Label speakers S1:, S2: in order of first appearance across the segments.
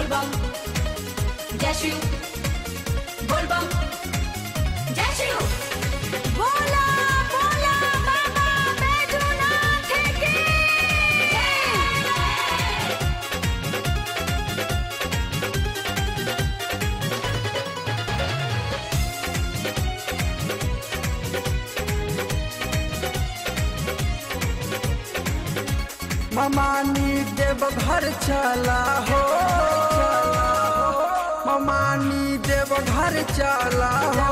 S1: बोलबम जय शिव बोलबम जय शिव बोला बोला बाबा बैजूनाथ की जय
S2: ममानी देव घर चला हो ममानी देव घर चला हो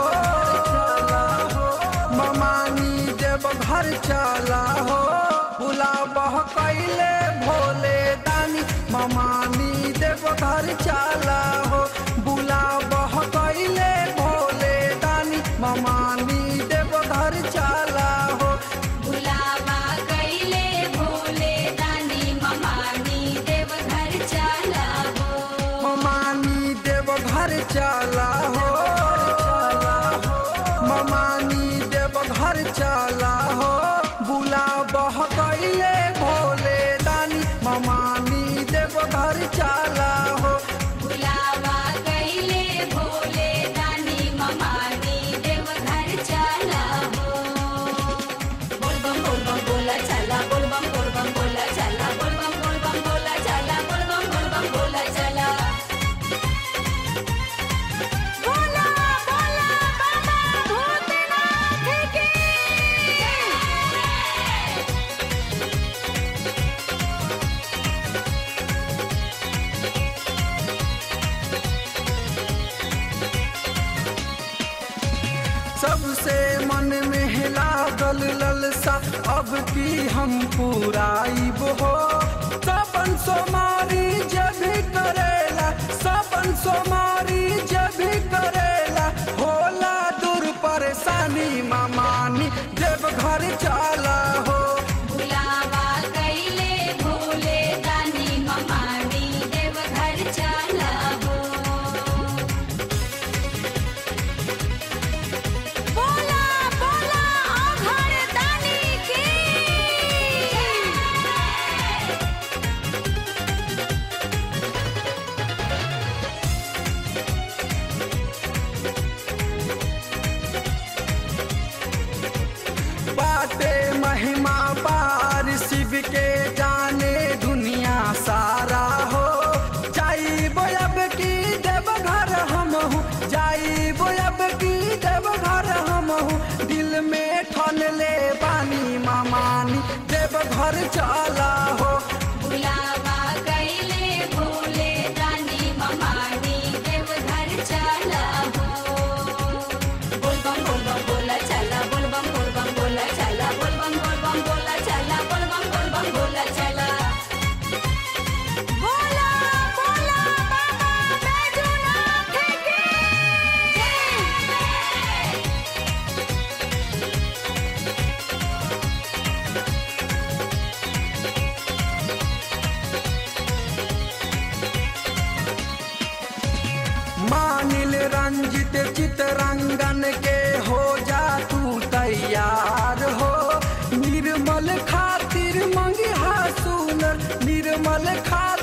S2: ममानी देव घर चला हो बुला बह कैले भोले दानी ममानी देव घर चला हो बुला बह कैले भोले दानी ममानी देव घर चला हो
S1: बुलावा कैले भोले दानी ममानी देव घर चला हो
S2: ममानी देव घर चला हो ममानी देव घर चला हो बुला बह कैले भोले दानी ममानी देव घर चला हो
S1: बुलावा कैले भोले दानी ममानी देव घर चला हो बोलबम बोलबम बोला चला बोलबम बोलबम बोला चला बोलबम बोलबम बोला चला बोलबम बोलबम बोला चला बोला बोला बाबा भूतनाथ की
S2: सबसे मन में लागल ललसा अब की हम पुराइब हो सपन सोमारी जब भी करेला सपन सोमारी जब भी करेला होला दूर परेशानी मामानी जब घर चला हो
S1: बुलावा कैले भोले दानी ममानी देव घर चला हो बोला बोला घर दानी की
S2: बाटे महिमा पार शिव के जाने दुनिया सारा हो जाई बोयब की देव घर हम हूँ जाई बोयब की देव घर हम हूँ दिल में ठन ले बानी मामानी देव घर चला हो
S1: बुलावा कैले भोले दानी ममानी देव घर चला हो बोलबम बोलबम बोला चला बोलबम बोलबम बोला चला बोलबम बोलबम बोला चला बोलबम बोलबम बोला चला बोला बोला बाबा बैजूनाथ की जय
S2: मानिल रंजित चितरंगन के हो जा तू तैयार हो निर्मल खातिर मंगिहा सुनर निर्मल खा